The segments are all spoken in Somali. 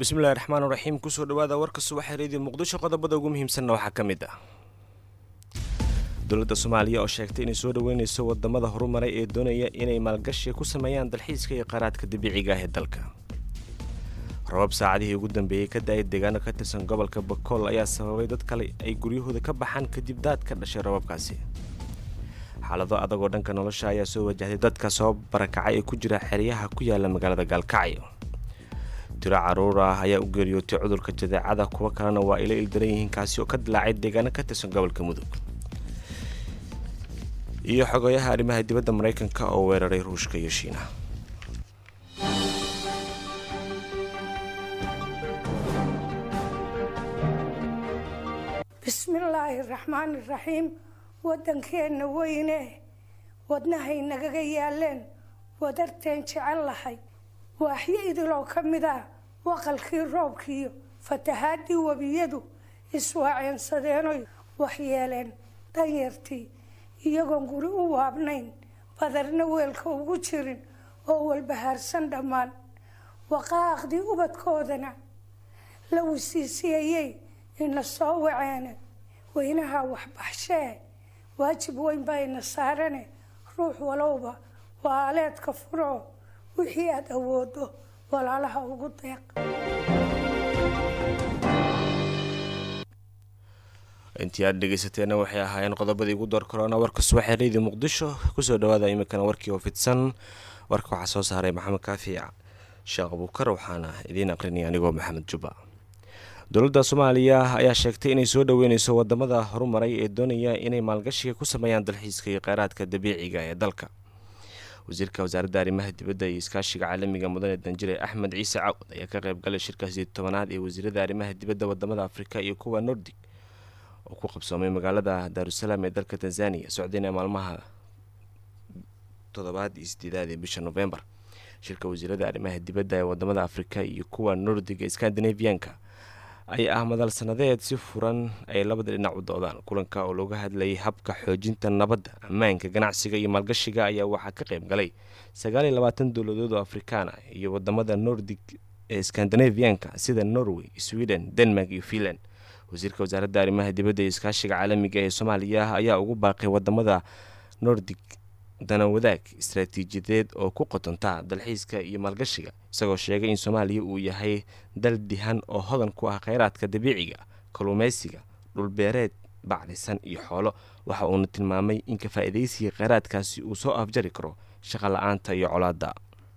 bismillahi raxmaan raxiim kusoo dhawaada warka subaxa reediyo muqdisho qodobada ugu muhiimsanna waxaa ka mid ah dowladda soomaaliya oo sheegtay inay soo dhaweyneyso wadamada horumaray ee doonaya inay maalgashi ku sameeyaan dalxiiska iyo qaraadka dabiiciga ah ee dalka rabab saacadihii ugu dambeeyey ka da-ay deegaano ka tirsan gobolka bakool ayaa sababay dad kale ay guryahooda ka baxaan kadib daad ka dhashay rababkaasi xaalado adag oo dhanka nolosha ayaa soo wajahday dadka soo barakacay ee ku jira xeryaha ku yaala magaalada gaalkacyo tiro caruur ah ayaa u geeriyootay cudurka jadeecada kuwo kalena waa ila ildaran yihiin kaasi oo ka dilaacay deegaano ka tirsan gobolka mudug iyo xogayaha arrimaha dibadda maraykanka oo weeraray ruushka iyo shiinaha bismillaahi raxmaani raxiim waddankeenna weyne wadnahay nagaga yaaleen wadarteen jecel lahay waaxyo idiloo ka mid ah waqalkii roobkiiyo fatahaadii webiyadu iswaaceensadeenoy waxyeeleen danyartii iyagoon guri u waabnayn badarna weelka ugu jirin oo walbahaarsan dhammaan waqaaqdii ubadkoodana la wisiisiyayey ina soo waceene weynaha waxbaxshee waajib weyn baa ina saarane ruux walowba waa aleedka furoo wixii aada awoodo walaalaha ugu deeq intii aad dhegeysateena waxay ahaayeen qodobadii ugu door korona warka subaxee reediyo muqdisho kusoo dhawaada iminkana warkii oo fidsan warka waxaa soo saaray maxamed kaafi sheekh abuukar waxaana idiin aqrinaya anigoo maxamed juba dowladda soomaaliya ayaa sheegtay inay soo dhaweyneyso wadamada horumaray ee doonaya inay maalgashiga ku sameeyaan dalxiiska iyo kheyraadka dabiiciga ee dalka wasiirka wasaaradda arrimaha dibadda iyo iskaashiga caalamiga mudane danjire axmed ciise cawd ayaa ka qeybgalay shirkaasi tobanaad ee wasiirada arrimaha dibadda wadamada afrika iyo kuwa nordig oo ku qabsoomay magaalada daarusalaam ee dalka tanzaniya socdayna maalmaha toddobaad iyo sideedaad ee bisha novembar shirka wasiirada arrimaha dibadda ee wadamada afrika iyo kuwa nordiga scandinavianka ayaa ah madal sanadeed si furan ay labada dhinac u doodaan kulanka oo looga hadlayay habka xoojinta nabadda ammaanka ganacsiga iyo maalgashiga ayaa waxaa ka qeyb galay sagaal iyo labaatan dowladood oo afrikaan ah iyo wadamada nordig ee scandinavianka sida norway sweden denmark iyo finland wasiirka wasaaradda arrimaha dibadda iyo iskaashiga caalamiga ee soomaaliya ayaa ugu baaqay wadamada nordig dana wadaag istaraatiijiyadeed oo ku qotonta dalxiiska iyo maalgashiga isagoo sheegay in soomaaliya uu yahay dal dihan oo hodan ku ah kheyraadka dabiiciga kalluumeysiga dhulbeereed bacdisan iyo xoolo waxa uuna tilmaamay in ka faa-ideysiga kheyraadkaasi uu soo afjari karo shaqa la-aanta iyo colaadda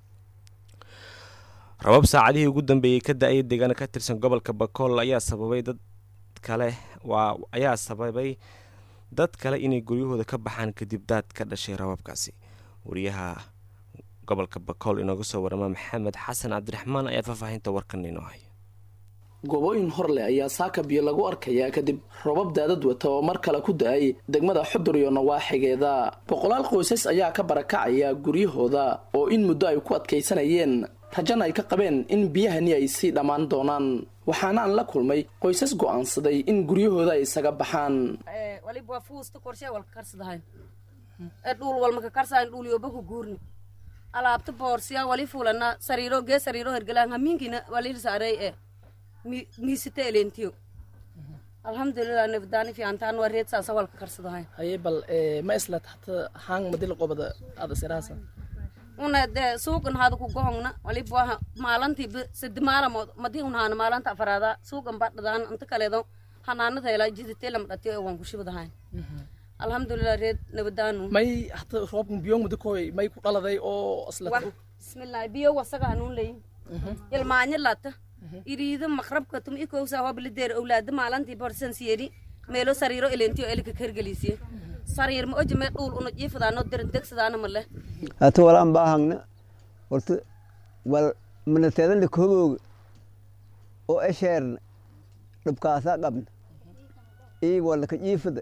rabab saacadihii ugu dambeeyey ka da-ay deegaano ka tirsan gobolka bakool ayaa sababay dad kale waa ayaa sababay dad kale inay guryahooda ka baxaan kadib daad ka dhashay rababkaasi wariyaha gobolka bakool inooga soo warama maxamed xasan cabdiraxmaan ayaa faahfaahinta warkan inoo haya gobooyin horleh ayaa saaka biyo lagu arkayaa kadib robab daadad wata oo mar kale ku da-ay degmada xudur iyo nawaaxigeeda boqolaal qoysas ayaa ka barakacaya guryahooda oo in muddo ay ku adkaysanayeen rajana ay ka qabeen in biyahani ay sii dhammaan doonaan waxaana aan la kulmay qoysas go-aansaday in guryahooda ay isaga baxaan waliba fuusta korshe walka karsadahay ee dhuul walmaka karsayn dhuul yobaku guurni alaabta boorsiya wali fulana sariiro gee sariiro hergalaan hamiinkina walir saarey e miisita elentiyo alhamdulilah nabdaani fiicantaan waa reed saasa walka karsadahay haye bal ma isla taxta haang madil qobada ada siraasa una de suuqan hada ku gohongna waliba maalantii sadi maalamood madi unhaana maalanta afaraada suuqan badhadaan inta kaleedo hanaanada helaa jiditelam dhatiyo ee waan kushibadahay alhamdulilah reed nabadaanu may hata roobkan biyo muddo koy may ku dhaladay oo isla bismillah biyo wasaga hanuun leyin ilmaanya lata iriida maqrabka tum ikowsa hoblideer owlaada maalantii borsan siyeri meelo sariiro elentiyo elika kergelisiye sariir ma oji mee dhuul una jiifadaano derin degsadaana male hata walaan baahagna horta wal manateedana kohogooga oo esheerna dhibkaasaa qabna ii walaka jiifada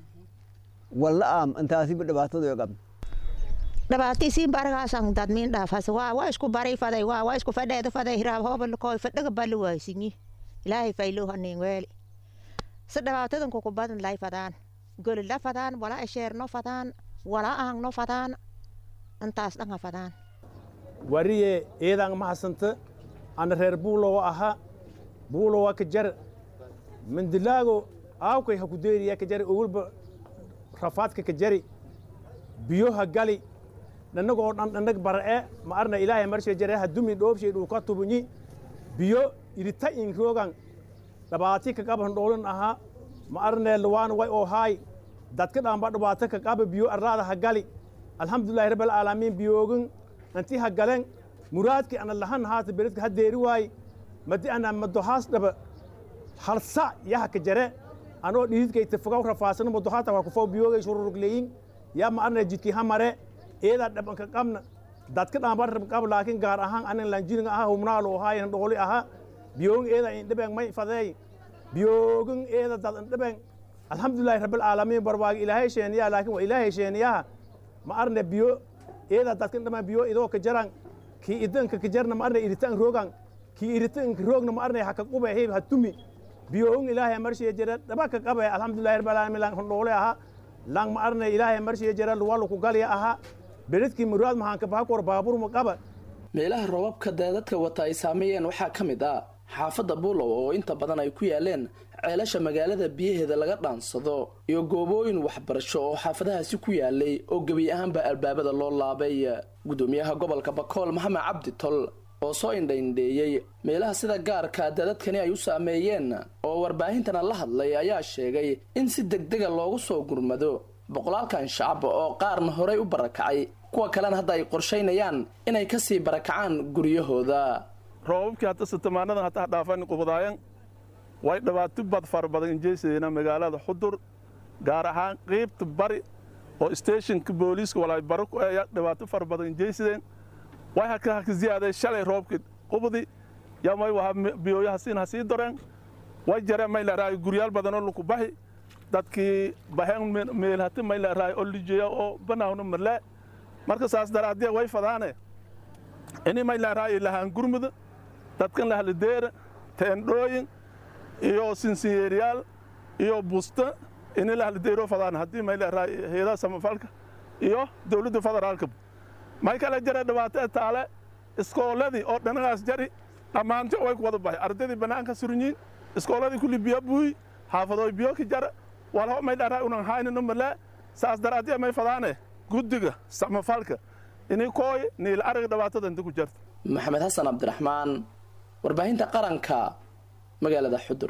walla aam intaasiba dhibaatado qabna dhabaatiisiin baragaasan dadmiin dhaafas waa waa isku bari faday waa waa isku fadheeda faday hiraab hoobalakooy fadhaga bali waasinyi ilaahay faylo hanin weeli se dhabaatadan kuku badan lay fadaan golila fadaan wala esheerno fadaan wala aangno fadaan intaas dhanga fadaan wariye eedaan mahasanta ana reer buulow aha buulo waa ka jar mandilaago aawkay ha ku deeriya ka jari owalba rafaadka ka jari biyo ha gali dhanagoo dhan dhanag bara'e ma arna ilaahay marshe jare ha dumi dhoobshay dhulka tubunyi biyo irita in roogan dhabaati ka qaban dhoolin ahaa ma arne luwaan way oo haay dadka dhaanba dhibaato ka qaba biyo arlaada ha gali alxamdulillahi rabbil aalamiin biyoogin anti ha galen muraadki ana lahan haata beredka ha deeri waay madi ana madohaas dhaba halsa yaha ka jare anoo dhiidkayta fogaw rafaasana madohaata waa kufaw biyoogay shururugleyin yaa ma arne jidki ha mare eedaa dhabanka qabna dadka dhaanba rab qab laakiin gaar ahaan anan lanjiniga aha humnaalo haayan dhooli aha biyoogin eeda indhabeng may fadeey biyoogin eeda dad indhabeng alxamdulillahi rabbil aalamiin barwaagi ilaahay sheeniyaa laakiin waa ilaahay sheeniyaha ma arne biyo eeda dadka indhaban biyo idoo ka jaran kii idanka ka jarna ma arne iritan rogan kii iritan roogna ma arne haka qube hib ha tumi biyoogin ilaahay marshiya jira dhaba ka qabe alxamdulillahi rabbil aalamiin lang dhoole aha lang ma arne ilaahay marshiya jira luwalu ku galya aha beredkii muraad mahaanka bahakor baabur ma qaba meelaha roobabka daadadka wata ay saameeyeen waxaa ka mid ah xaafadda buulow oo inta badan ay ku yaaleen ceelasha magaalada biyaheeda laga dhaansado iyo goobooyin waxbarasho oo xaafadahaasi ku yaalay oo gebi ahaanba albaabada loo laabay gudoomiyaha gobolka bakool maxamed cabdi tol oo soo indhaindheeyey meelaha sida gaarka daadadkani ay u saameeyeen oo warbaahintana la hadlay ayaa sheegay in si degdega loogu soo gurmado boqolaalkan shacab oo qaarna horey u barakacay kuwa kalena hadda ay qorshaynayaan inay kasii barakacaan guryahooda roobabkii hadda sitamaanadan hadda dhaafan qubadaayan way dhibaato bad fara badan injeysadeenaa magaalada xudur gaar ahaan qeybta bari oo stationka booliiska walaay baro ku ayaa dhibaato fara badan injeysadeen way haka haka ziyaaday shalay roobkii qubadi yaa may waha biyoyaha siin ha sii doreen way jareen may leeraayo guryaal badanoo laku baxi dadkii baheen meelhati may leeraayo oo lijeeya oo banaawna marlee marka saas daraadee way fadaane ini may leeraayo lahaan gurmuda dadkan lahalideera teendhooyin iyo sinsiyeeryaal iyo busta ini lahalideero fadaan haddii may leeraayo heedaha samafalka iyo dowladda federaalka may kala jara dhibaato taale iskooladii oo dhanagaas jari dhammaanto way ku wada baxay ardaydii bannaanka surunyiin iskooladii kulli biyo buuy xaafadooy biyo ka jara walho may dharaa unan haynino malee saas daraadee may fadaane guddiga samafalka ini kooy niil arag dhibaatada inta ku jarta maxamed xasan cabdiraxmaan warbaahinta qaranka magaalada xudur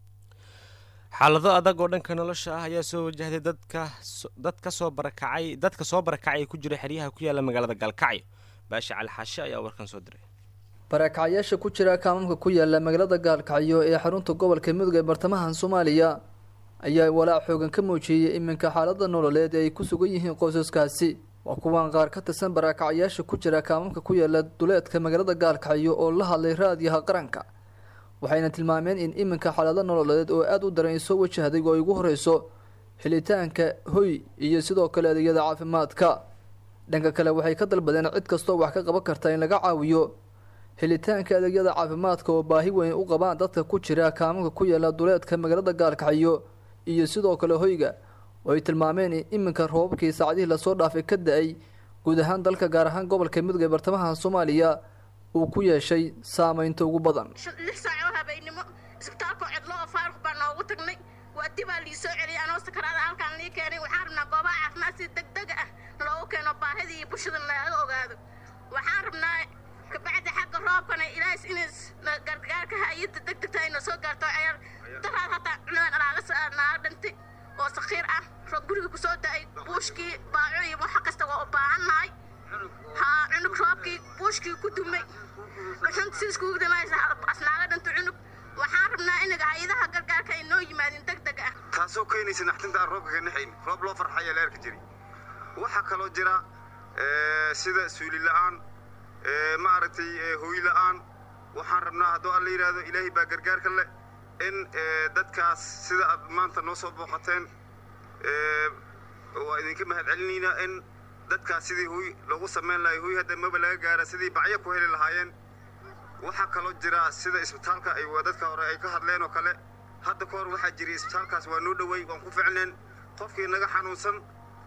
xaalado adag oo dhanka nolosha ah ayaa soo wajahday dadka dadka soo barakacay dadka soo barakacay ku jira xeryaha ku yaala magaalada gaalkacyo baasha cali xaashe ayaa warkan soo diray barakacyaasha ku jira kaamamka ku yaala magaalada gaalkacyo ee xarunta gobolka mudug ee bartamaha soomaaliya ayaa walaac xoogan ka muujiyey iminka xaalada nololeed ee ay ku sugan yihiin qoysaskaasi waa kuwaan qaar ka tirsan barakacyaasha ku jira kaamamka ku yaala duleedka magaalada gaalkacyo oo la hadlay raadiyaha qaranka waxayna tilmaameen in iminka xaalado nololeed oo aada u daran ay soo wajahday oo ay ugu horeyso helitaanka hoy iyo sidoo kale adeegyada caafimaadka dhanka kale waxay ka dalbadeen cid kastoo wax ka qaban karta in laga caawiyo helitaanka adeegyada caafimaadka oo baahi weyn u qabaan dadka ku jira kaamamka ku yaala duleedka magaalada gaalkacyo iyo sidoo kale hoyga oo ay tilmaameen in iminka roobabkii saacadihii lasoo dhaafay ka da-ay guud ahaan dalka gaar ahaan gobolka mudug ee bartamaha soomaaliya uu ku yeeshay saameynta ugu badan lix saac oo habeennimo isbitaalkoo cidlo oo faaruq baa noogu tagnay waa dibaa lii soo celiyay anoo sakaraada halkaan lii keenay waxaan rabnaa goobaha caafimaad si degdega ah loogu keeno baahidii iyo bulshada laga ogaado waxaan rabnaa kabacdi xagga roobkana ilaahis inays gargaarka hay-adda degdegta ayna soo gaarto ceer daraad hataa cunadan alaaga naaga dhintay oo sakhiir ah roob guriga kusoo da-ay buushkii baaco iyo waxa kasta waa u baahannahay haa cunug roobkii buushkii ku dumay dhuxunta si iskugu damaysa asnaaga dhinta cunug waxaan rabnaa inaga hay-adaha gargaarka ay noo yimaadin deg deg ah taasoo keenaysa naxtinta aan roobka ka naxayn roob loo farxaya leerka jiri waxaa kaloo jira sida suuli la-aan ma aragtay hooy la-aan waxaan rabnaa hadduu alla yidhaahdo ilaahay baa gargaarka leh in dadkaas sida aad maanta noo soo booqateen waa idinka mahadcelinaynaa in dadkaas sidii huy lagu samayn lahay huy hadda maba laga gaara sidii bacyo ku heli lahaayeen waxaa kaloo jira sida isbitaalka ay dadka hore ay ka hadleen oo kale hadda ka hor waxaa jiray isbitaalkaas waa noo dhowey waan ku ficneen qofkii naga xanuunsan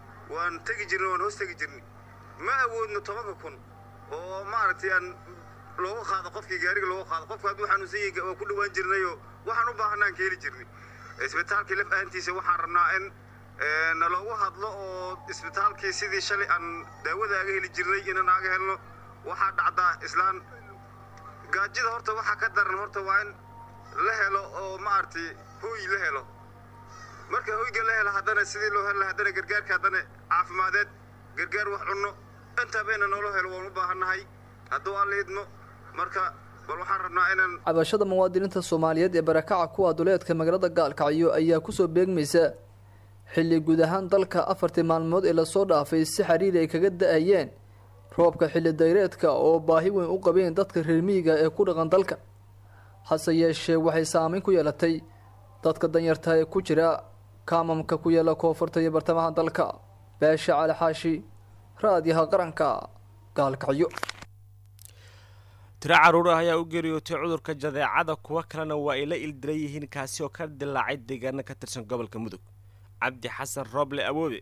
waan tegi jirnay waan hoos tegi jirnay ma awoodno tobanka kun oo maaragtay aan looga qaado qofkii gaariga looga qaado qofka hadduu xanuunsan yahay waa ku dhawaan jirnayoo waxaan u baahanaan ka heli jirnay isbitaalkii laf ahantiisa waxaan rabnaa in naloogu hadlo oo isbitaalkii sidii shalay aan daawada aga heli jirnay inaan aga helno waxaa dhacdaa islaan gaajida horta waxaa ka daran horta waa in la helo oo maaragtay hooy la helo marka hoyga la helo haddana sidii loo helo haddana gargaarka haddana caafimadeed gargaar wax cunno intabayna noola helo waan u baahannahay hadduu alla idmo marka bal waxaan rabnaa inaan cabashada muwaadiniinta soomaaliyeed ee barakaca kuwa duleedka magaalada gaalkacyo ayaa kusoo beegmaysa xilli guud ahaan dalka afartii maalmood ee lasoo dhaafay si xiriiri ay kaga da-ayeen roobka xilli dayreedka oo baahi weyn u qabeen dadka reer miyiga ee ku dhaqan dalka hase yeeshee waxay saameyn ku yeelatay dadka danyarta ee ku jira kaamamka ku yaala koonfurta iyo bartamaha dalka beesha cali xaashi raadiyaha qaranka gaalkacyo tiro caruur ah ayaa u geeriyootay cudurka jadeecada kuwo kalena waa ay la ildiran yihiin kaasi oo ka dilaacay deegaano ka tirsan gobolka mudug cabdi xasan rooble awoobe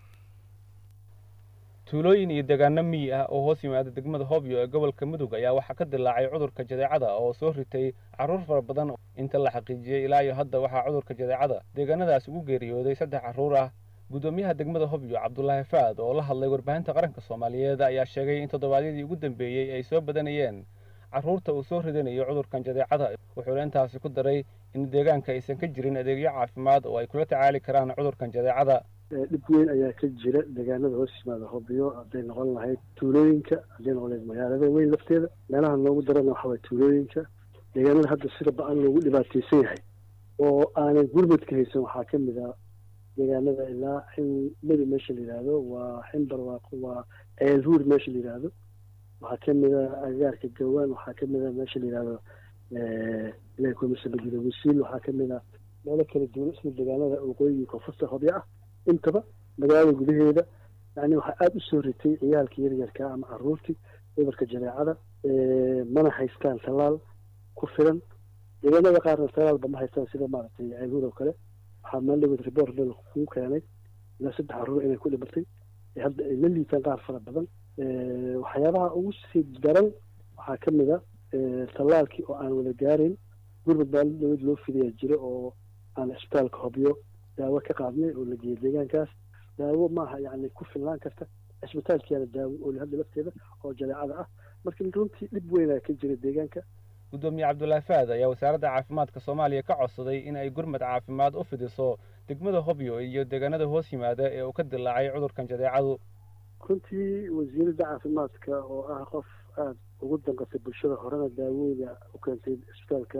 tuulooyin iyo deegaano miyi ah oo hoos yimaada degmada hobyo ee gobolka mudug ayaa waxaa ka dilaacay cudurka jadeecada oo soo ritay carruur fara badan inta la xaqiijiyey ilaa iyo hadda waxaa cudurka jadeecada deegaanadaas ugu geeriyooday saddex carruur ah guddoomiyaha degmada hobyo cabdulaahi faad oo la hadlay warbaahinta qaranka soomaaliyeed ayaa sheegay in toddobaadyadii ugu dambeeyey ay soo badanayeen carruurta uu soo ridanayo cudurkan jadeecada wuxuuna intaasi ku daray in deegaanka aysan ka jirin adeegyo caafimaad oo ay kula tacaali karaan cudurkan jadeecada dhib weyn ayaa ka jira deegaanada hoos yimaada hobyo hadday noqon lahayd tuulooyinka hadday noqon lahayd magaalada weyn lafteeda meelaha noogu darana waxa waye tuulooyinka deegaanada hadda sida ba-an loogu dhibaataysan yahay oo aanay gurmadka haysan waxaa ka mid a deegaanada ilaa xin medi meesha la yidhaahdo waa ximbar waa waa ceelhuur meesha la yidhaahdo waxaa ka mid a agagaarka gawaan waxaa ka mid a meesha la yidhaahdo ilahi kumasabadida wasiil waxaa ka mid a meelo kala duwan isla deegaanada waqooyiga koonfurta hobyo ah intaba magaalada gudaheeda yani waxaa aada u soo ritay ciyaalkii yaryarka ama caruurtii cudurka jadeecada mana haystaan tallaal ku filan deegaanada qaarna tallaalba ma haystaan sida maaragtay ceelhuur oo kale waxaa maaldhaweed report dal kuu keenay ilaa saddex caruur inay ku dhimatay hadda ay la liitaan qaar fara badan waxyaabaha ugu sii daran waxaa ka mid a tallaalkii oo aan wada gaarayn gurmud maaldhaweed loo fidayaa jiro oo aan isbitaalka hobyo daawo ka qaadnay oo la geeyay deegaankaas daawo maaha yani ku filnaan karta cisbitaalkiyaana daawo oo hadda lafteeda oo jadeecada ah marka runtii dhib weynaa ka jira deegaanka guddoomiye cabdulaahi faad ayaa wasaaradda caafimaadka soomaaliya ka codsaday in ay gurmad caafimaad u fidiso degmada hobyo iyo deegaanada hoos yimaada ee uu ka dilaacay cudurkan jadeecadu runtii wasiiradda caafimaadka oo ah qof aada ugu danqatay bulshada horena daawooda u keentay isbitaalka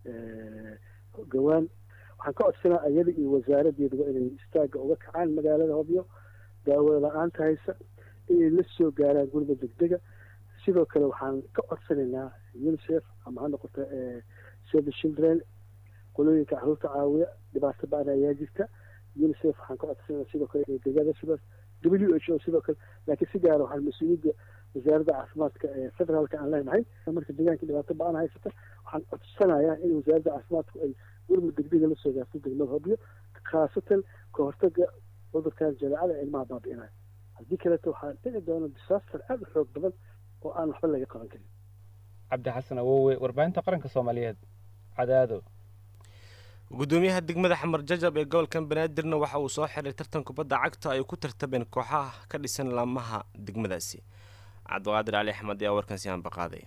gawaan waxaan ka codsanaa ayada iyo wasaaradeeduba inay istaaga uga kacaan magaalada hobyo daawo la-aanta haysa inay la soo gaaraan gurmad degdega sidoo kale waxaan ka codsanaynaa unicef ama ha noqoto save the children qolooyinka caruurta caawiya dhibaato ba-an ayaa jirta unicef waxaan ka codsanaynaa sidoo kale inay deegaada sidaas w h o sidoo kale laakiin si gaara waxaan mas-uuliyadda wasaaradda caafimaadka ee federaalka aan leenahay marka deegaanka dhibaato ba-an haysata waxaan codsanayaa in wasaaradda caafimaadku ay gurmud degdega la soo gaarto degmada hobyo khaasatan ka hortaga cudurkan jadeecada ilmaha baabi'inaya haddii kaleeto waxaa dhici doona disaster aada u xoog badan oo aan waxba laga qaban karin cabdi xasan awowe warbaahinta qaranka soomaaliyeed cadaado guddoomiyaha degmada xamar jajab ee gobolkan banaadirna waxa uu soo xiray tartan kubadda cagta ay ku tartameen kooxaha ka dhisan laamaha degmadaasi cabdiqaadir cali axmed ayaa warkan si aanbaqaaday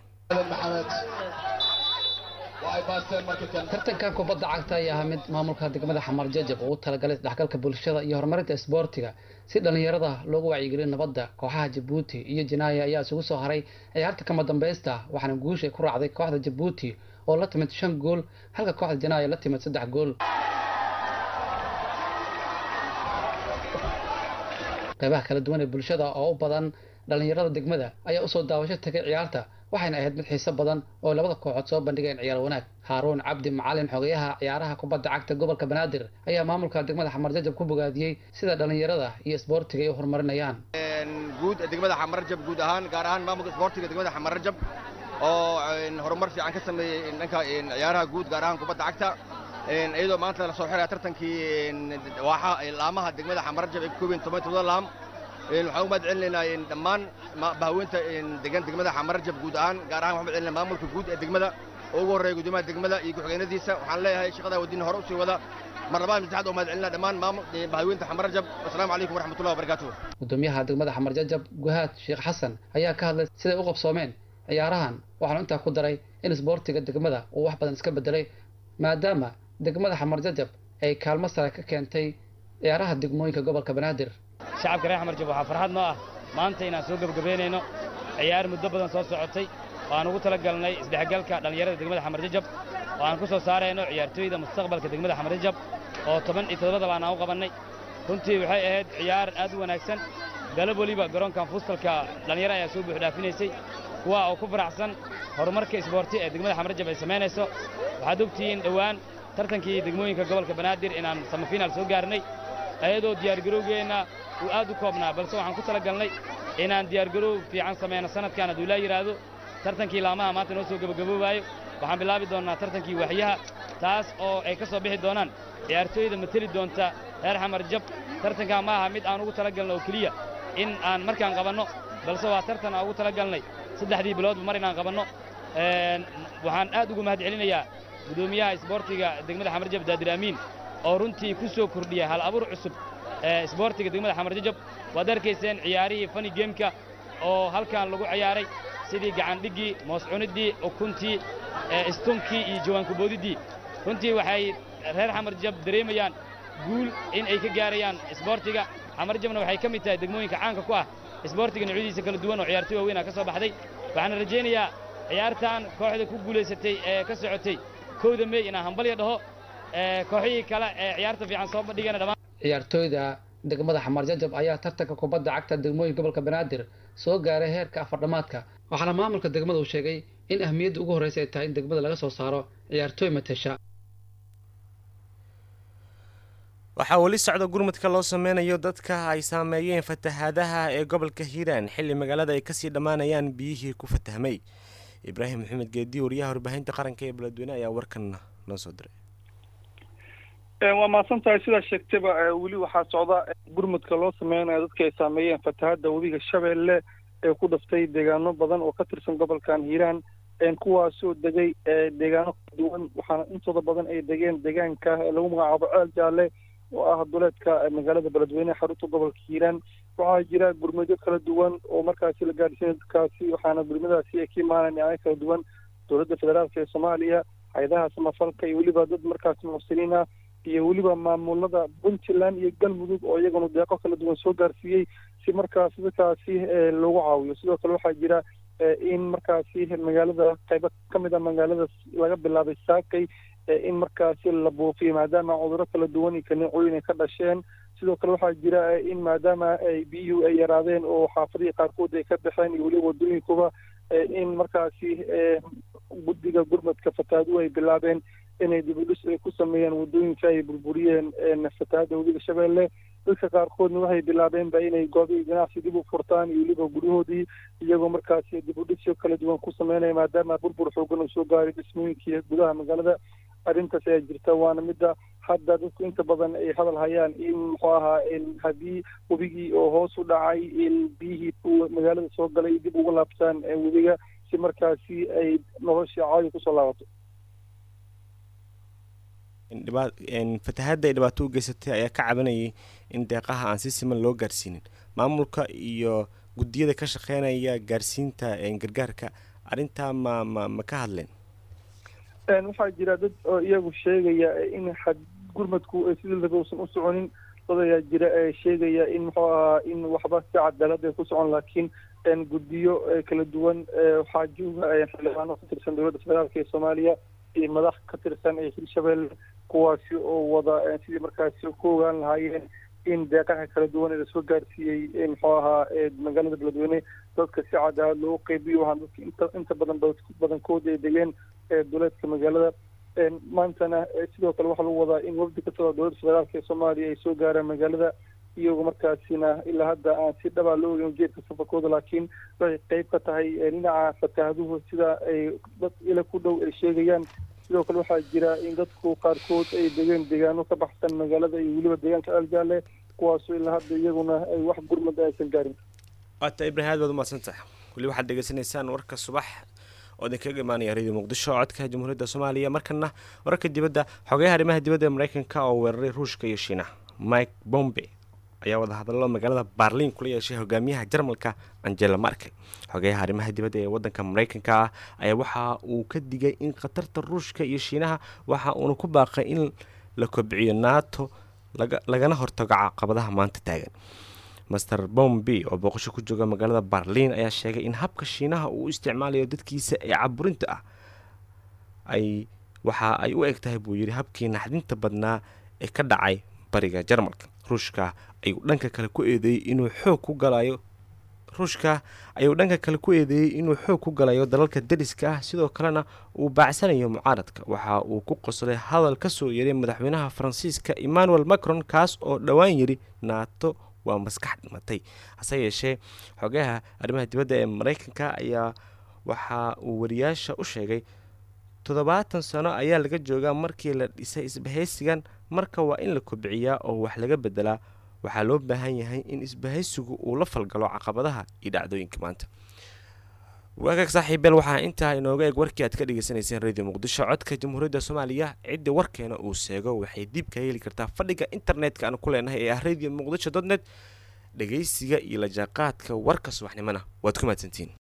tartankan kubadda cagta ayaa ahaa mid maamulka degmada xamar jajab ugu talagalay isdhexgalka bulshada iyo horumarinta isboortiga si dhallinyarada loogu wacyigeliyo nabadda kooxaha jabuuti iyo janaaya ayaa isugu soo haray ciyaarta kama dambaysta waxaana guusha ku raacday kooxda jabuuti oo la timid shan gool halka kooxda janaaya la timid saddex gool qeybaha kala duwan ee bulshada oo u badan dhallinyarada degmada ayaa usoo daawasho tagay ciyaarta waxayna ahayd mid xiiso badan oo labada kooxood soo bandhigeen ciyaar wanaag haaruun cabdi macalin xogeyaha ciyaaraha kubadda cagta gobolka banaadir ayaa maamulka degmada xamarjajab ku bogaadiyey sida dhallinyarada iyo isboortiga ay u horumarinayaan guud degmada xamarjab guud ahaan gaar ahaan maamulka isboortiga degmada xamarjab oo horumar fiican ka sameeyey dhanka ciyaaraha guud gaar ahaan kubadda cagta iyadoo maanta lasoo xiraya tartankii waaxa laamaha degmada xamarjab ay ka koobiyen toban todoba laam waxaan u mahad celinaynaa dhammaan bahaweynta degan degmada xamarjab guud ahaan gaar ahaan waxaan mahad celinaa maamulka guud ee degmada oo ugu horreeya guddoomiyaha degmada iyo ku-xigeenadiisa waxaan leeyahay shaqadaa wadina hore usii wada mar labaad masaxad oo mahad celinaa dhammaan bahaweynta xamarjab wasalaamu calaykum waraxmatullahi wabarakaatuh gudoomiyaha degmada xamarjajab guhaad sheekh xasan ayaa ka hadlay siday u qabsoomeen ciyaarahan waxaanu intaa ku daray in isboortiga degmada uu wax badan iska bedelay maadaama degmada xamarjajab ay kaalmo sare ka keentay ciyaaraha degmooyinka gobolka banaadir shacabka reer xamarjab waxaa farxad noo ah maanta inaan soo gebagabeynayno ciyaar muddo badan soo socotay oo aan ugu tala galnay isdhexgalka dhallinyarada degmada xamarjajab oo aan ku soo saarayno ciyaartooyda mustaqbalka degmada xamarjajab oo toban iyo toddobadaba aan u qabannay runtii waxay ahayd ciyaar aad u wanaagsan galab weliba garoonkan fuustalka dhallinyaro ayaa soo buuxdhaafinaysay kuwa oo ku faraxsan horumarka isboorti ee degmada xamarjab ay samaynayso waxaad ogtihiin dhowaan tartankii degmooyinka gobolka banaadir inaan samafiinaal soo gaarnay ayadoo diyaargarowgeenna uu aad u koobnaa balse waxaan ku tala galnay inaan diyaargarow fiican samayno sanadkan hadduu ilaa yidhaahdo tartankii laamaha maanta noo soo gebagaboobaayo waxaan bilaabi doonnaa tartankii waxyaha taas oo ay ka soo bixi doonaan ciyaartooyda mateli doonta reer xamarjab tartankaa ma aha mid aan ugu tala galno oo keliya in aan markaan qabanno balse waa tartan aan ugu tala galnay saddexdii biloodba mar inaan qabanno waxaan aad ugu mahad celinayaa guddoomiyaha isboortiga degmada xamarjab daadir amiin oo runtii ku soo kordhiya hal abuur cusub ee isboortiga degmada xamarjajab waad arkayseen ciyaarihii fani geemka oo halkan lagu ciyaaray sidii gacandhiggii moos cuniddii ukuntii istunkii iyo jawaankuboodiddii runtii waxay reer xamarjab dareemayaan guul in ay ka gaarayaan isboortiga xamarjabna waxay ka mid tahay degmooyinka caanka ku ah isboortiga noocyadiisa kala duwan oo ciyaartoy waaweyn ah ka soo baxday waxaana rajaynayaa ciyaartan kooxda ku guulaysatay ee ka socotay kowda mey inaan hambalya dhaho kooxihii kale ee ciyaarta fiican soo bandhigana dhammaan ciyaartooyda degmada xamarjajab ayaa tartanka kubadda cagta degmooyinka gobolka banaadir soo gaaray heerka afardhamaadka waxaana maamulka degmada uu sheegay in ahmiyadda ugu horreysa ay tahay in degmada laga soo saaro ciyaartooy matesha waxaa weli socda gurmadka loo sameynayo dadka ay saameeyeen fatahaadaha ee gobolka hiiraan xilli magaalada ay kasii dhammaanayaan biyihii ku fatahmay ibraahim maxamed geedi wariyaha warbaahinta qaranka ee beledweyne ayaa warkan noo soo diray waa mahadsan tahay sidaa sheegtayba weli waxaa socda gurmudka loo sameynayo dadka ay saameeyeen fatahaadda webiga shabeelle ee ku dhaftay deegaano badan oo ka tirsan gobolkan hiiraan kuwaasoo degay deegaano kala duwan waxaana intooda badan ay degeen deegaanka lagu magacaabo ceel jaalle oo ah duleedka magaalada beledweyne xarunta gobolka hiiraan waxaa jira gurmudyo kala duwan oo markaasi la gaadhsiinay dadkaasi waxaana gurmadaasi ay ka imaanaan dhinacyo kala duwan dowladda federaalka ee soomaaliya hay-adaha samafalka iyo weliba dad markaasi muxsiniin ah iyo weliba maamulada puntland iyo galmudug oo iyaguna deeqo kala duwan soo gaarsiiyey si markaasi dadkaasi loogu caawiyo sidoo kale waxaa jira in markaasi magaalada qaybo ka mid a magaalada laga bilaabay saakay in markaasi la buufiyo maadaama cudurro kala duwan iyo kaneecooyin ay ka dhasheen sidoo kale waxaa jira in maadaama ay biyuhu ay yaraadeen oo xaafadihii qaarkood ay ka baxeen iyo weliba wadooyinkuba in markaasi guddiga gurmadka fataaduhu ay bilaabeen inay dibudhis ay ku sameeyaan wadooyinka ay burburiyeen fatahaadda webiga shabeelle dadka qaarkoodna waxay bilaabeenba inay goobihii ganacsi dib u furtaan iyo weliba guryahoodii iyagoo markaasi dibudhisyo kala duwan ku sameynaya maadaama burbur xoogan uu soo gaaray dhismooyinkii gudaha magaalada arrintaas ayaa jirta waana midda hadda dadku inta badan ay hadal hayaan in muxuu ahaa haddii webigii oo hoos u dhacay in biyihii magaalada soo galay dib uga laabtaan webiga si markaasi ay noloshii caadi kusoo laabato fatahaadda ay dhibaato u geysatay ayaa ka cabanayay in deeqaha aan si siman loo gaarsiinin maamulka iyo guddiyada ka shaqeynaya gaarsiinta gargaarka arrintaa ma ma ma ka hadleen waxaa jira dad oo iyagu sheegaya in had gurmadku sidii laba uusan u soconin dad ayaa jira ee sheegaya in muxuu ahaa in waxba si cadaalad ay ku socon laakiin guddiyo kala duwan waxaa jooga xildhibaano ka tirsan dowladda federaalka ee soomaaliya iyo madax ka tirsan ee hirshabelle kuwaasi oo wada sidii markaasi ku ogaan lahaayeen in deeqaha kala duwan ee lasoo gaarsiiyey muxuu ahaa magaalada beledweyne dadka si cadaalad loogu qeybiyo waxaan dadka inta inta badan badankooda ay degeen duleedka magaalada maantana sidoo kale waxaa lagu wadaa in wafdi ka socda dowladda federaalka ee soomaaliya ay soo gaaraan magaalada iyagoo markaasina ilaa hadda aan si dhabaa loo ogeyn ujeedka safarkooda laakiin waxay qeyb ka tahay dhinaca fataahaduhu sida ay dad ila ku dhow ay sheegayaan sidoo kale waxaa jira in dadku qaarkood ay degeen deegaano ka baxsan magaalada iyo weliba deegaanka aljaale kuwaasoo ilaa hadda iyaguna ay wax gurmada aysan gaarin waata ibrahim aad baad umahadsantahay weli waxaad dhegeysanaysaan warka subax oo idinkaga imaanaya radio muqdisho codka jamhuuriyadda soomaaliya markana wararka dibadda xogeyaha arrimaha dibadda ee mareykanka oo weeraray ruushka iyo shiinaha mike bombe ayaa wadahadallo magaalada barliin kula yeeshay hogaamiyaha jarmalka angela markel xogeyaha arrimaha dibadda ee wadanka mareykanka ah ayaa waxa uu ka digay in khatarta ruushka iyo shiinaha waxa uuna ku baaqay in la kobciyo nato lagana hortago caqabadaha maanta taagan master bombi oo booqasho ku jooga magaalada barliin ayaa sheegay in habka shiinaha uu u isticmaalayo dadkiisa ee caburinta ah ay waxa ay u eg tahay buu yidhi habkii naxdinta badnaa ee ka dhacay bariga jarmalka ruushka ayuu dhanka kale ku eedeeyey inuu xoog ku galayo ruushka ayuu dhanka kale ku eedeeyey inuu xoog ku galayo dalalka dariska ah sidoo kalena uu baacsanayo mucaaradka waxa uu ku qoslay hadal ka soo yeeray madaxweynaha faransiiska emmanuel macron kaas oo dhowaan yidhi naato waa maskax dhimatay hase yeeshee xogayaha arrimaha dibadda ee mareykanka ayaa waxa uu wariyaasha u sheegay toddobaatan sano ayaa laga joogaa markii la dhisay isbahaysigan marka waa in la kobciyaa oo wax laga bedelaa waxaa loo baahan yahay in isbahaysigu uu la falgalo caqabadaha iyo dhacdooyinka maanta waagaag saaxiibeel waxaa intaa inooga eeg warkii aad ka dhegeysaneyseen radio muqdisho codka jamhuuriyadda soomaaliya cidda warkeena uu seego waxay dib ka heli kartaa fadhiga internetka aan ku leenahay ee ah radio muqdisho dot net dhegeysiga iyo lajaaqaadka warka subaxnimona waad ku mahadsantiin